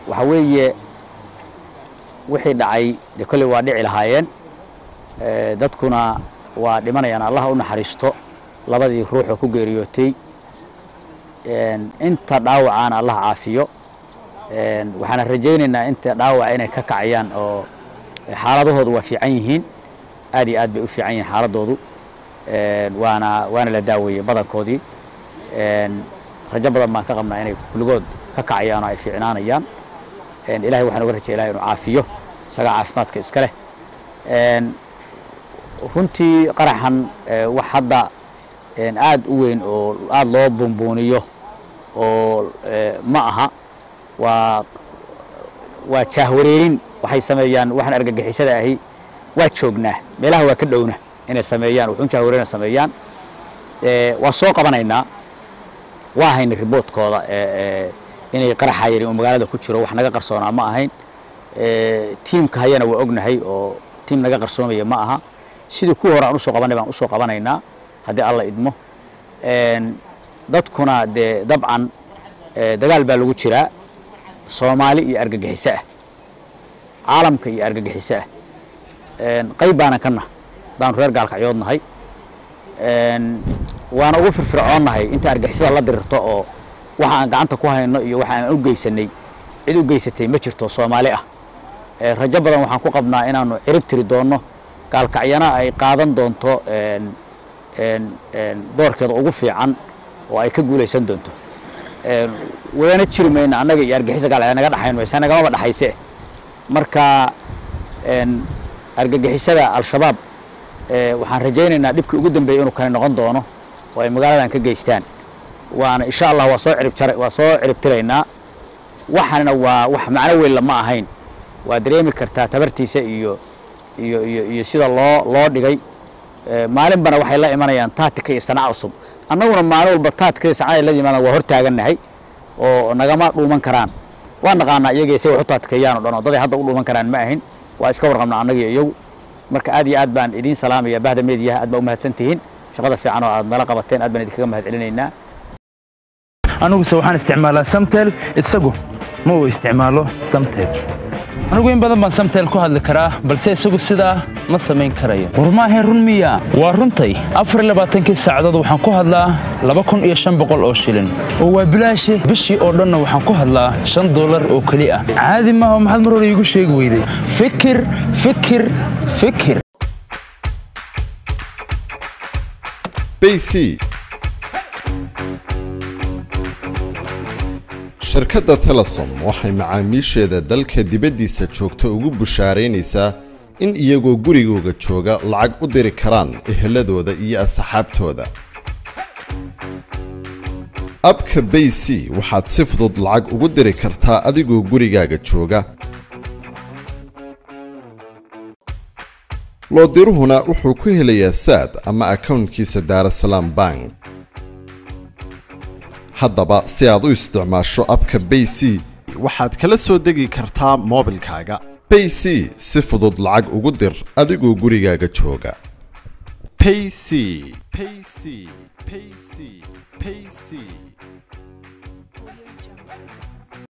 waxa weeye wixii dhacay dee kolley waa dhici lahaayeen dadkuna waa dhimanayaan allah u naxariisto labadii ruuxoo ku geeriyootay inta dhaawacaana allah caafiyo waxaana rajaynaynaa inta dhaawaca inay ka kacayaan oo xaaladahoodu waa fiican yihiin aad iyo aad bay u fiican yihiin xaaladoodu waana waana la daaweeyey badankoodii rajo badan baan ka qabnaa inay kulligood ka kacayaan oo ay fiicnaanayaan ilahay waxaan uga rajay ilahay inuu caafiyo isagaa caafimaadka iska leh runtii qaraxan wax hadda aad u weyn oo aad loo buunbuuniyo oo ma aha waa waa jaahwareerin waxay sameeyaan waxaan argagixisada ahi waa joognaa meelaha waa ka dhowna inay sameeyaan wuxuun jaahwareerina sameeyaan waa soo qabanaynaa waa hayna riboodkooda inay qaraxayeen oo magaalada ku jiro wax naga qarsoonaa ma ahayn tiimka hayana waa ognahay oo tiim naga qarsoomaya ma aha sidii kuwa hore aan usoo qabanay baan usoo qabanaynaa haddii alla idmo dadkuna dee dabcan dagaal baa lagu jiraa soomaali iyo argagixiso ah caalamka iyo argagixiso ah qayb baanan kana haddaanu reer gaalkacyood nahay waana ugu firfircoonnahay inta argixisada la dirirto oo waxa aan gacanta ku hayno iyo waxa aan u geysanay cid u geysatay ma jirto soomaali ah rajo badan waxaan ku qabnaa inaanu cirib tiri doonno gaalkacyana ay qaadan doonto doorkeeda ugu fiican oo ay ka guulaysan doonto wadana jiri mayna annaga iyo argixisa gaalcya naga dhaxayn maysa nagamaba dhaxayse marka argagixisada al-shabaab waxaan rajaynaynaa dhibkii ugu dambeeyey inuu kani noqon doono oo ay magaaladan ka geystaan waana insha allah waa soo cirib waa soo ciribtiraynaa waxaana waa wax macno weyn lama ahayn waa dareemi kartaa tabartiisa iyo iyo iyo iyo sida loo loo dhigay maalinbana waxay la imanayaan taatika iyo sanac cusub annaguna maalin walba taatika iyo sanacada la yimaadaan waa hor taagannahay oo nagama dhuuman karaan waa naqaanaa iyagii say wax u taatikeeyaan oo dhan oo daday hadda u dhuuman karaan ma ahin waa iska warqabnaa annagiyo iyagu marka aad iyo aad baan idiin salaamaya bahda meediyaha aad baa u mahadsan tihiin shaqada fiican oo aad nala qabateen aad baan idinkaga mahad celinaynaa aniguse waxaan isticmaalaa samtel isagu ma uu isticmaalo samtel anigu in badan baan samtel ku hadli karaa balse isagu sidaa ma samayn karayo war maahayn run miya waa runtay afar labaatankii saacadood waxaan ku hadlaa laba kun iyo shan boqol oo shilin oo waa bilaashe bishii oo dhanna waxaan ku hadlaa shan dollar oo keli ah caadi maaha maxaad mar hore iigu sheegi weyday fikir fikir fikir bc shirkadda telesom waxay macaamiisheeda dalka dibaddiisa joogta ugu bushaaraynaysaa in iyagoo gurigooga jooga lacag u diri karaan eheladooda iyo asxaabtooda abka bay c waxaad si fudud lacag ugu diri kartaa adigoo gurigaaga jooga loodiruhuna wuxuu ku helayaa saad ama akownkiisa daarasalaam bank haddaba si aad u isticmaasho abka bay c waxaad kala soo degi kartaa moobilkaaga bay c si fudud lacag ugu dir adigoo gurigaaga jooga payc payc payc payc